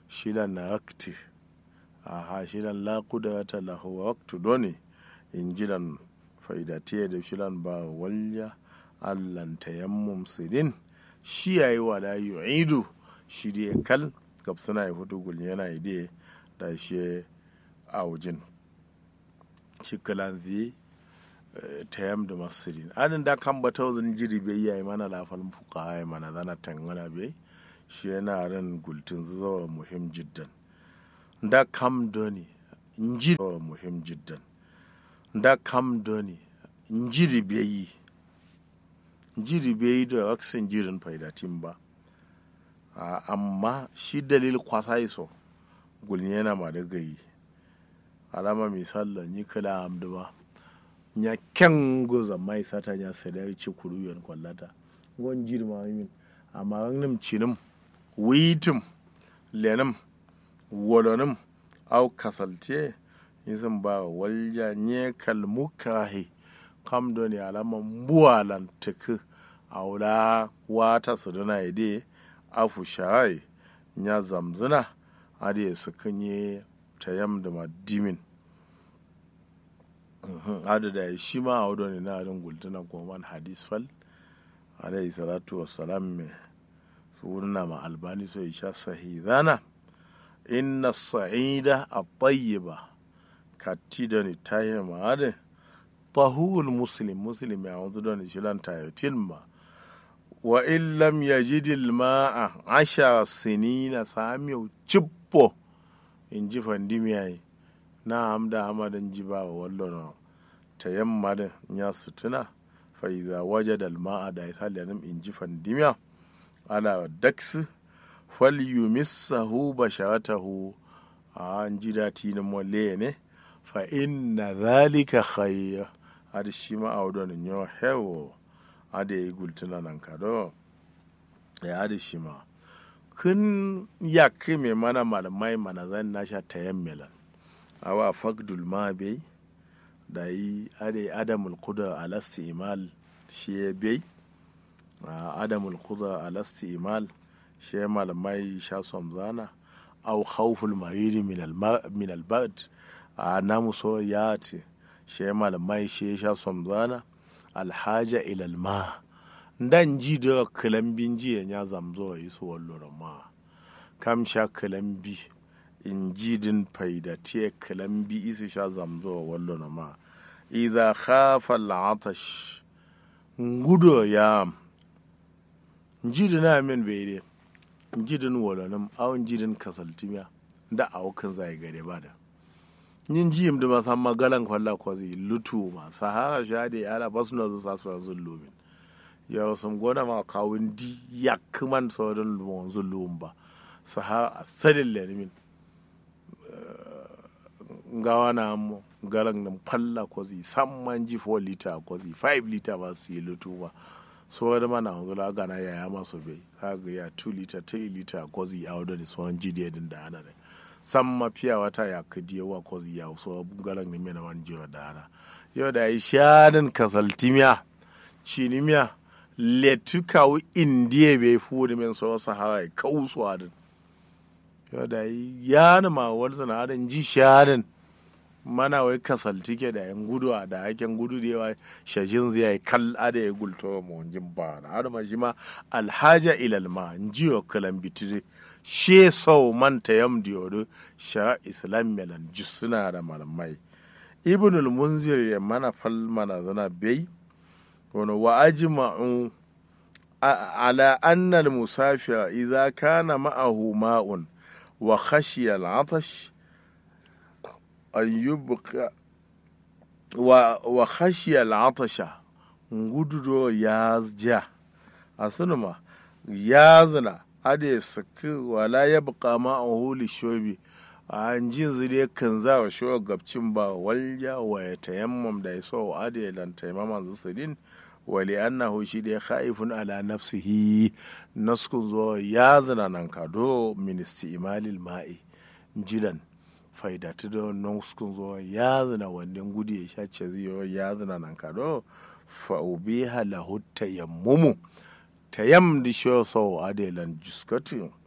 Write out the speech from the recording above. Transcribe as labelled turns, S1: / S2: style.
S1: shilan na wakti aha shilan la kudrata lahu waktu doni injilan faidatiye da shilan ba walya allan tayammum sidin shi yayi wala yu'idu shi dai kal gab suna yi hudu gul yana ide da shi a wujin shi kalan zai tayam da masirin adin da kan bata wazin jiri bai yayi mana lafal fuka ya mana zana tangana bai shi yana ran gultin zuwa muhim jiddan da kam doni inji muhim jiddan da kam doni injiri bai yi jiri bai yi da waksin jirin faidatin ba amma shi dalil kwasa iso gulni yana ma da gayi alama misalla ni kala amdu ba nya ken goza mai sata nya sada ci kuru yan kwallata gon jiri ma min amma nim cinim witim lenim wolonim au kasalte izin ba walja nye kalmukahi kam do ne alama mbuwalan tuku aula wata su dana ide afu shai nya zamzina ade su kanye tayam da madimin adu da shi ma a wadda ne na adin gultuna goman hadis fal alayhi salatu wassalam me su wurna ma albani so isha sahidana inna sa'ida at-tayyiba katti da ni tayi ma adin tahul muslim muslim ya wanzu da ni shilan tayotin ma wa in lam yajid al-ma'a asha sinina samiu cippo in ji fandimiyayi na hamda hamadan ji ba wa wallo na ta yamma da ya sutuna fa iza wajada al-ma'a da isali nan in ji fandimiya ala daks fal yumissahu basharatahu a an ji dati na mole ne fa inna zalika khayr ada shi ma a wadon yo hewo ada yi gultuna nan kado ya ada shi ma kun yak mai mana malamai mana zan nasha tayammilan awa fagdul ma bai da yi ade adamul kuda alasti imal shi ya bai adamul kuda alasti imal shi ya malamai sha zana au khawful mariri min albad a namu so ya ce shi ya malamai shi ya sha zana alhaja ilal ma dan ji da kalambin jiya ya zamzo yi su wallo ma kam sha kalambi in ji din faida te kalambi isi sha zamzo wallo na ma idha khafa al'atash ngudo ya jidin amin bere jidin walanin awon jidin kasaltimiya da awukan zai gare ba da yin jiyim da masu magalan kwalla kwazi lutu ma sahara sha da yara ba su na zuwa su zun lumin ya sun gona ma kawun di ya kuman sauran lumon zun lumin ba sahara a sadin lenimin gawa na mo galan nan falla kwazi samman ji 4 liter kwazi 5 liter ba su yi lutu ba so da mana wanzu la gana ya ya masu bai kaga ya 2 liter 3 liter kwazi a wadda da sauran ji da da ana da san mafiya wata ya kadi yawa kwazi ya so galan ne mena man jiwa da ana yau da yi shanin kasaltimiya cinimiya letukawu indiya bai fuwa men so sahara ya kausuwa din yau da yi yana ma wani sanadin ji shanin mana wai kasaltike da yan gudu a da haken gudu da yawa shajin zai yi kal ada ya gulto ma wanjin ba na ada ma shi ma alhaja ilal ma jiyo kalan bitire she sau manta yam diyodo sha islam melan suna da malamai ibnul munzir ya mana fal mana zana bai wani wa ajma'u ala anna al-musafir idza kana ma'ahu ma'un wa khashiya al-'atash an yubqa wa wa khashiya al-'atasha ngududo ya ja asunuma ya zina ade saki wala yabqa ma'ahu li-shobi an jin zire kan za wa shi gabcin ba walja wa ya tayammam da ya so ade lan tayamman zusulin wali annahu shi da khaifun ala nafsihi naskun zo ya zana nan kado ministi imalil ma'i jilan faidatu da naskun zo ya zana wannan gudu ya sha ce ziyo ya zana nan kado fa ubiha lahu tayammumu tayam di sho so adelan juskatu